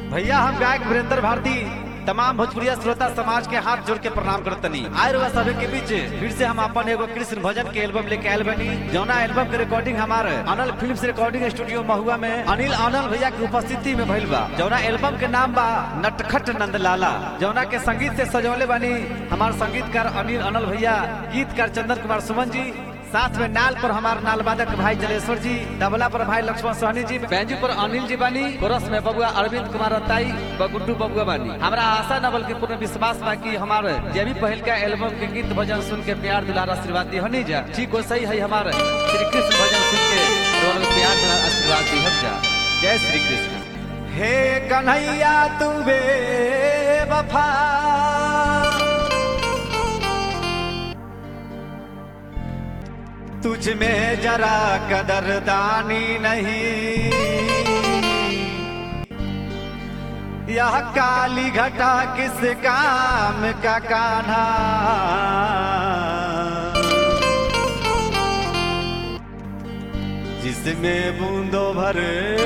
भैया हम गायक वीरेंद्र भारती तमाम भोजपुरिया श्रोता समाज के हाथ जोड़ के प्रणाम करतनी आए रुआ सभी के बीच फिर से हम अपन एगो कृष्ण भजन के एल्बम लेके आयल बनी जौना एल्बम के रिकॉर्डिंग हमारे अनल फिल्म्स रिकॉर्डिंग स्टूडियो महुआ में अनिल अनल भैया की उपस्थिति में भइल बा जौना एल्बम के नाम बा नटखट नंदलाला जौना के संगीत से सजौले बनी हमार संगीतकार अनिल अनल भैया गीतकार चंदन कुमार सुमन जी साथ में नाल पर हमार नाल वादक भाई जलेश्वर जी तबला पर भाई लक्ष्मण सोहनी जी बैंजू पर अनिल जी बानी कोरस में बबुआ अरविंद कुमार रताई व गुड्डू बबुआ बानी हमरा आशा न बल्कि पूर्ण विश्वास बा कि हमारे जे भी पहल का एल्बम के गीत भजन सुन के प्यार दुलार आशीर्वाद दी हनी जा ठीक हो सही है हमारे श्री कृष्ण भजन सुन के रोल में प्यार दुलार आशीर्वाद दी हम जा जय श्री कृष्ण हे कन्हैया तू बे वफा तुझ में जरा कदरदानी नहीं यह काली घटा किस काम का कान्हा जिसमें बूंदो भर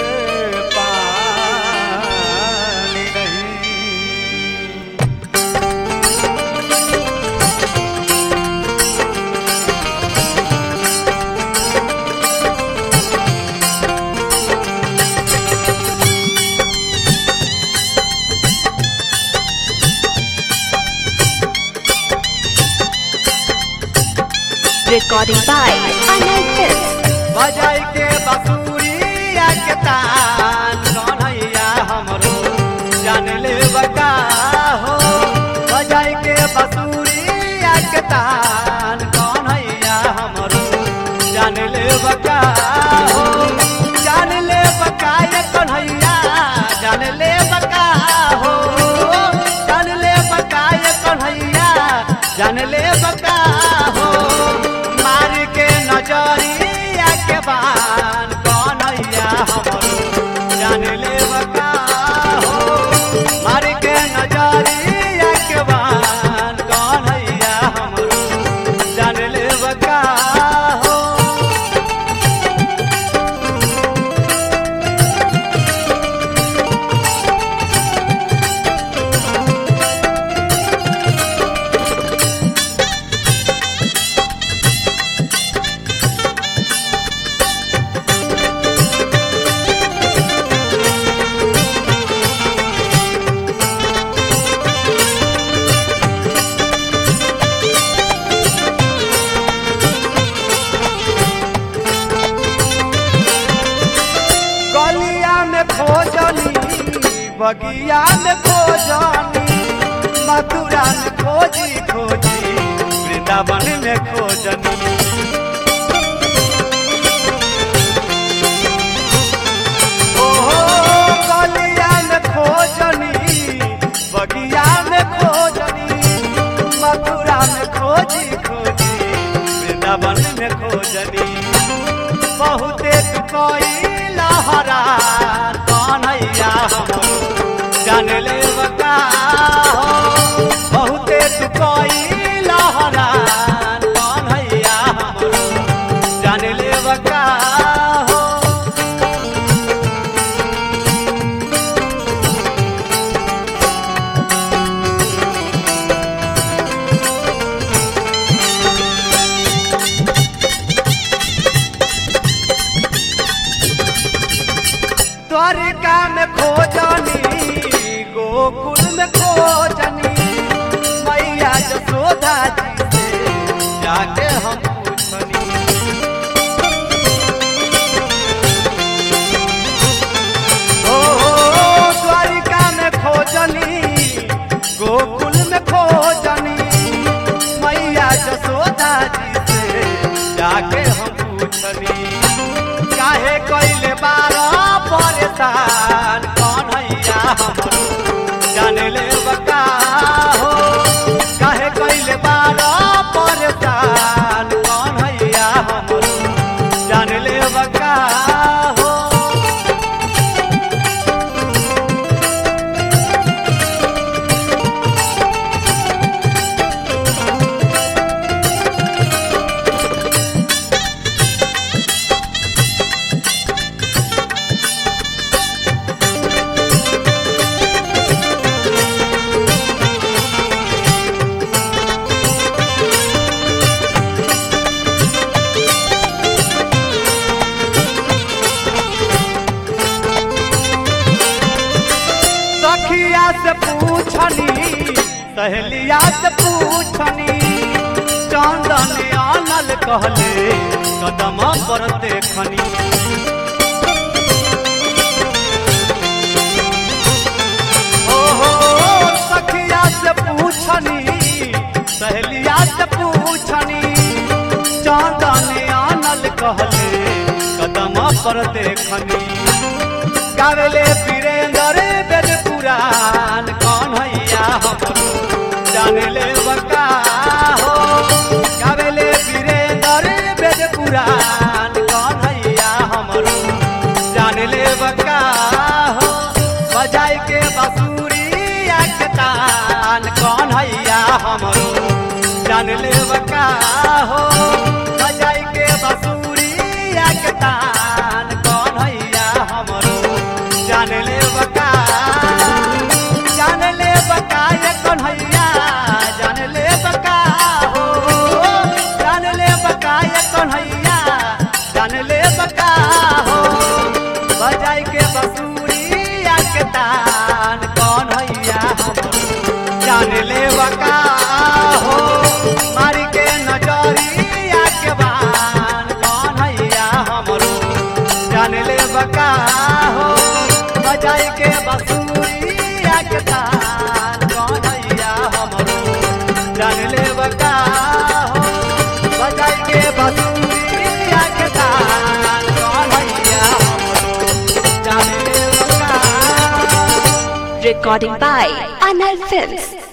पानी नहीं Recording by Anand Hills. बजाई के बसुरिया के तान कन्हैया हमरो जान ले बका हो बजाई के बसुरिया के तान कन्हैया हमरो जान ले बका हो जान ले बका ये कन्हैया जान ले बका हो जान ले बका ये कन्हैया जान ले बका हो मार के नजरिया के बान कन्हैया हमरो जान ले बका हो मार के नजरिया के बान कन्हैया हमरो जान ले बका हो गलिया में खोजनी बगिया में खोजनी मथुरा में खोजी खोजी वृंदावन में खोजनी ओहो गलिया में खोजनी बगिया में खोजनी मथुरा में खोजी खोजी वृंदावन में खोजनी बहुते कोई लहरा कन्हैया हमरो जान ले बका हो बहुते कोई लहरा कन्हैया हमरो जान ले बका हो द्वारिका में खोजनी गोकुल में खोजनी मैया जसोदा जी से जाके हम पूछनी ओ द्वारिका में खोजनी गोकुल में खोजनी मैया जसोदा जी से जाके हम पूछनी काहे कइले बारा परेशान कन्हैया हमरो जान ले बका हो काहे कइले बारा परेशान कन्हैया हमरो जान ले बका हो से पूछनी सहेलिया से पूछनी चंदन आनल कहले कदम पर देखनी ओहो सखिया से पूछनी सहेलिया से पूछनी चंदन आनल कहले कदम पर देखनी गावेले वीरेंद्र वेद पुराण कौन हैया हमरो जाने ले बका हो गावेले वीरेंद्र वेद पुराण कौन हैया हमरो जाने ले बका हो बजाई के बांसुरी के तान कौन हैया हमरो जान ले बका हो बजाई के बांसुरी के तान कौन हैया हमरो जान ले बका जान ले बका ये कौन हैया जान ले बका हो जान ले बका ये कौन हैया जान ले बका हो बजाई के बसूरी के तान कौन हैया हमरो जान ले बका हो मारी के नजरिया के बान कौन हैया हमरो जान ले बका हो बजाई के बसूरी के तान कौन हैया हमरो जान ले बका हो बजाई के बसूरी के तान कौन हैया हमरो जान ले बका Recording by Anal Films.